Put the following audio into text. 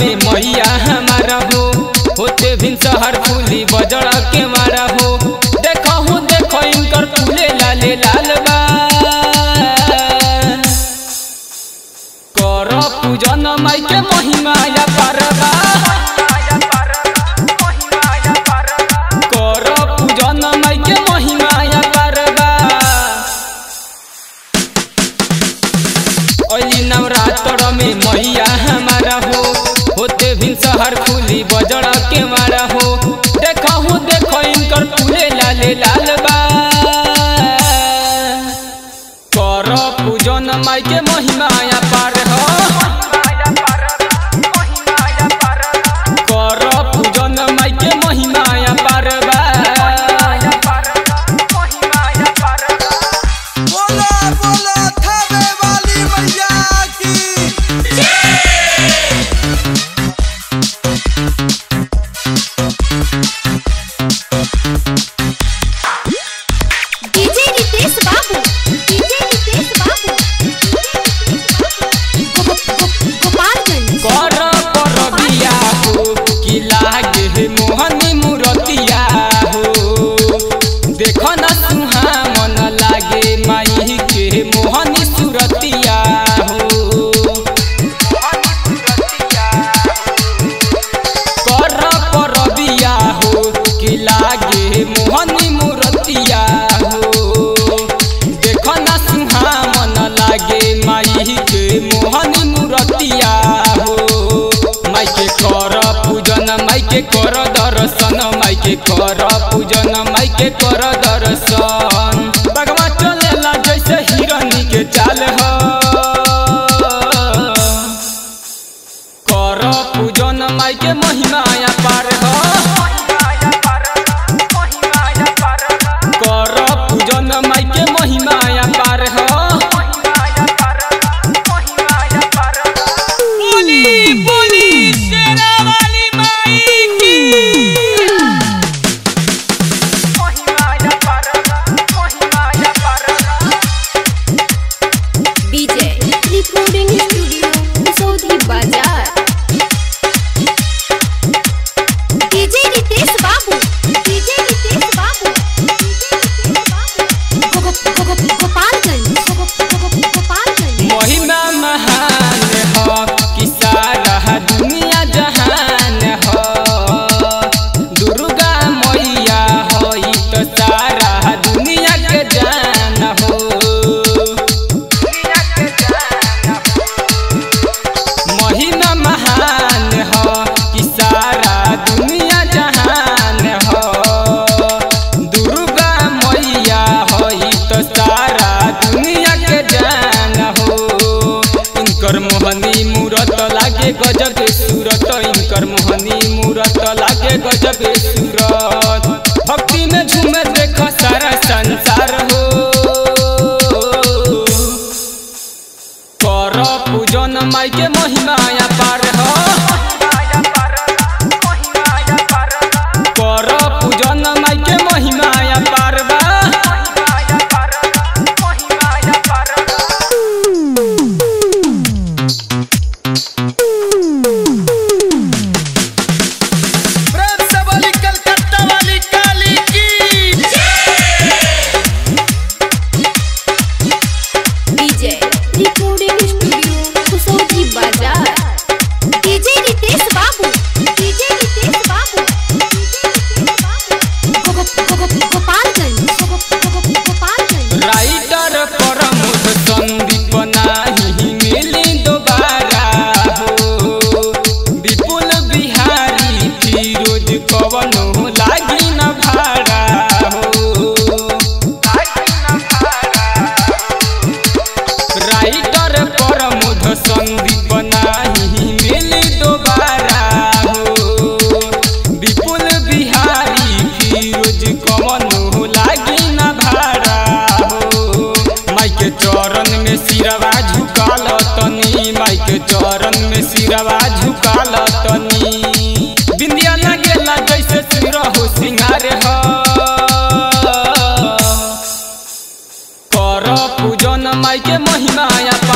में मैया हमारा हो होते भिन शहर फूली बजड़ के मारा हो देखो हूँ देखो इनकर फूले लाले लाल बा कर पूजन माई के महिमा या पारबा कर पूजन माई के महिमा या पारबा ओली नवरात्र में मैया हमारा हो होते भिन शहर फूली बजड़ के मारा हो देखो हूँ देखो इनकर फूले लाले लाल बा कर पूजन माई के महिमा या पार हो कर पूजन माई के महिमा या पार बा बोला बोला थावे वाली मैया की डीजे रितेश बाबू डीजे रितेश बाबू गो- गो- गोपालगंज कर कर बिया हो कि लागे हे मोहनी मूरतिया हो देखो न सुहा मन लागे माई के मोहनी सुरतिया हो कर कर बिया हो कि लागे मोहनी मूरतिया हो देखो न सुहा मन लागे माई के मोहनी मूरतिया हो माई के कर पूजन माई के कर दर्शन माई के कर पूजन माई के कर दर्शन भगवा चलेला जैसे हिरनी के चाल हो कर पूजन माई के महिमा या पार हो कर पूजन माई के महिमा या पार हो बोली बोली शेरा वाली माई की DJ recording studio Saudi Bazaar DJ Ritesh Babu DJ Ritesh Babu गो- गो- गो- गो- गोपालगंज गो- गो- गो- गोपालगंज महिमा महान हो कि सारा दुनिया जहान हो दुर्गा मैया हो ई तो सारा दुनिया के जान हो महिमा महान हो कि सारा दुनिया जहान हो दुर्गा मैया हो ई तो सारा दुनिया के जान हो इनकर मोहनी मूरत लागे गजब के सूरत इनकर मोहनी मूरत लागे गजब के सूरत भक्ति में झूमे देख सारा संसार हो कर पूजन माई के महिमा या पार हो कर पूजन माई के महिमा या पार बा प्रेम से बोली कलकत्ता वाली काली की DJ recording studio Saudi Bazaar DJ Ritesh Babu DJ Ritesh Babu गो- गो- गो- गो- गोपालगंज गो- गो- गो- गोपालगंज राइटर प्रमोद संदीप नाही मिली दोबारा हो विपुल बिहारी फिरोज कवनो लागी न भाड़ा हो राइटर प्रमोद संदीप नाही मिली दोबारा हो विपुल बिहारी फिरोज कवनो लागी न भाड़ा हो माई के चरण में सिरवा झुकाल तनी माई के चरण में सिरवा झुकाल तनी बिंदिया लगेला जैसे सिर हो सिंगार हो कर पूजन माई के महिमा या